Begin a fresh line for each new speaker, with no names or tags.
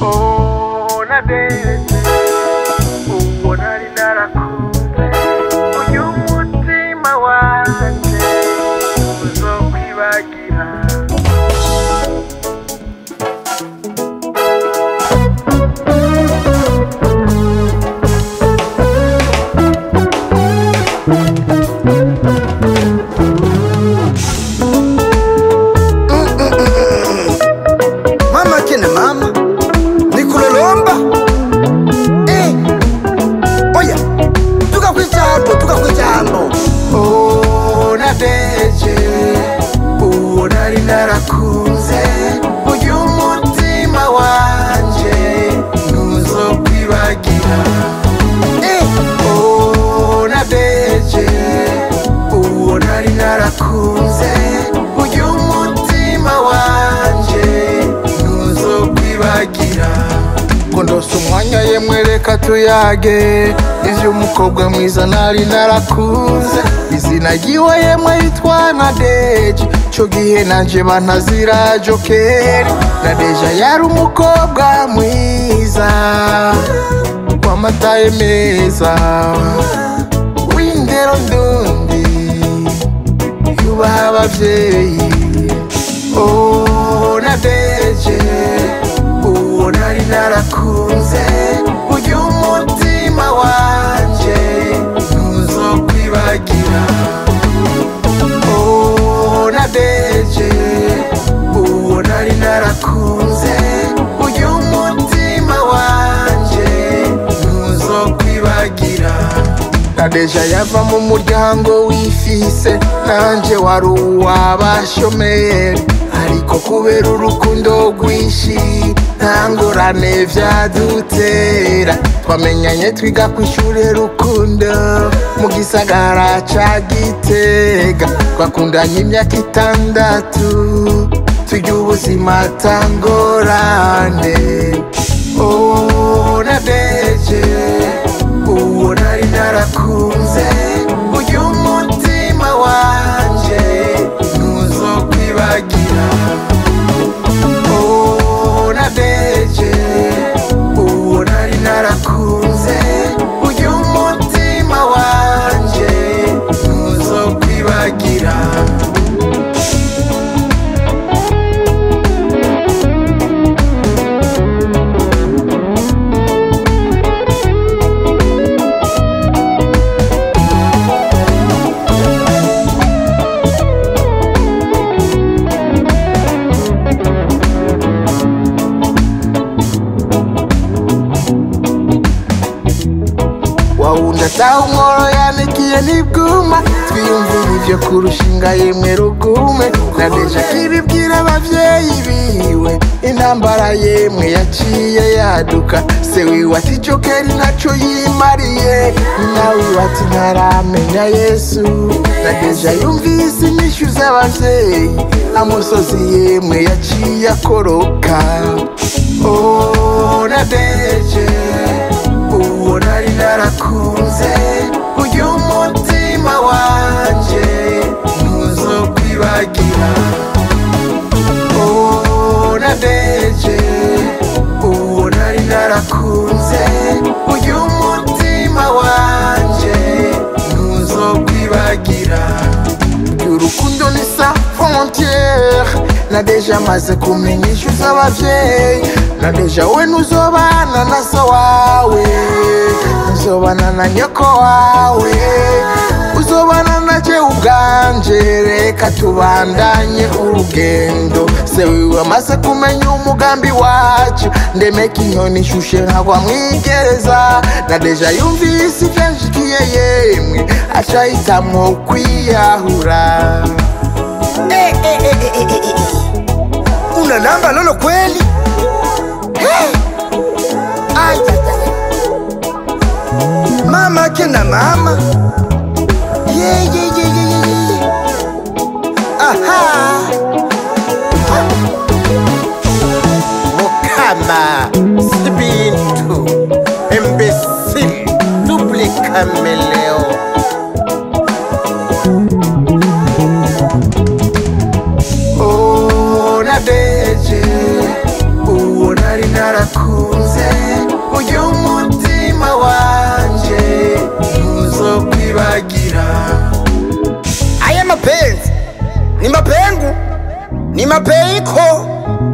Oh, nadeze uwo nari narakunze uyu mutima wanje uzokwibagira
mama kina mama nikulolomba eh. oya tuka kwijambo tuka kwijambo
Oh, nadeje uwo nari narakunze uyu mutima wanje ntuzokwibagira
eh.
Oh, nadeje uwo nari narakunze uyu mutima wanje ntuzokwibagira ngo ndose umwanya yemwe reka tuyage ivy'umukobwa mwiza nari narakunze izina ryiwe yemwe yitwa nadeje co gihe nanje bantazira jokeri nadeja yari umukobwa mwiza wamataye meza w'indero ndundi yubaha abavyeyi oh, nadeje uwo nari narakunze uyu mutima wanje ntuzokwibagira oh, nadeje uwo nari narakunze uyu mutima wanje ntuzokwibagira nadeja yava mu muryango wifise nanje wari uw'abashomeri ariko kubera urukundo rwinshi nta ngorane vyadutera twamenyanye twiga kw'ishure rukundo mu gisagara ca gitega twakundanye imyaka itandatu turya ubuzima tangorane oh, nadeje uwo nari narakunze uyu mutima wanje ntuzokwibagira oh, nadeje uwo nari narakunze uyu mutima wanje ntuzokwibagira wawundi ataha umworo yanikiye n'ibwuma twiyumvira ivyo kurushinga yemwe rugume nadeja kiribwira abavyeyi biwe intambara yemwe yaciye yaduka se wiwe ati jokeri ntaco yimariye nawe iwe ati ntaramenya yesu nadeja yumvise inyishu z'abavyeyi amusozi yemwe yaciye akoroka oh, nadeje uwo nari narakunze uyu mutima wanje ntuzokwibagira oh, nadeje uwo nari narakunze uyu mutima wanje ntuzokwibagira urukundo ni sa frontiere na deja maze kumenya ishu z'abavyeyi na deja we ntuzobana na so wawe uzobana na nyoko wawe uzobana na je ubwanje reka tubandanye urugendo se wiwe amaze kumenya umugambi wacu ndemeka inyoni ishushe nkagwa mwigereza na deja yumvise ivyanshikiye yemwe aca hitamwo kwiyahura
Eh, eh, eh, eh, eh, eh, eh. una namba lolo kweli Eh. Ay, ay, ay. mama kina mama yeah, yeah, yeah, yeah, yeah, yeah. aha
mukama sibintu imbecile double cameleo
oh, nadeje uwo nari narakunze
ni mapeiko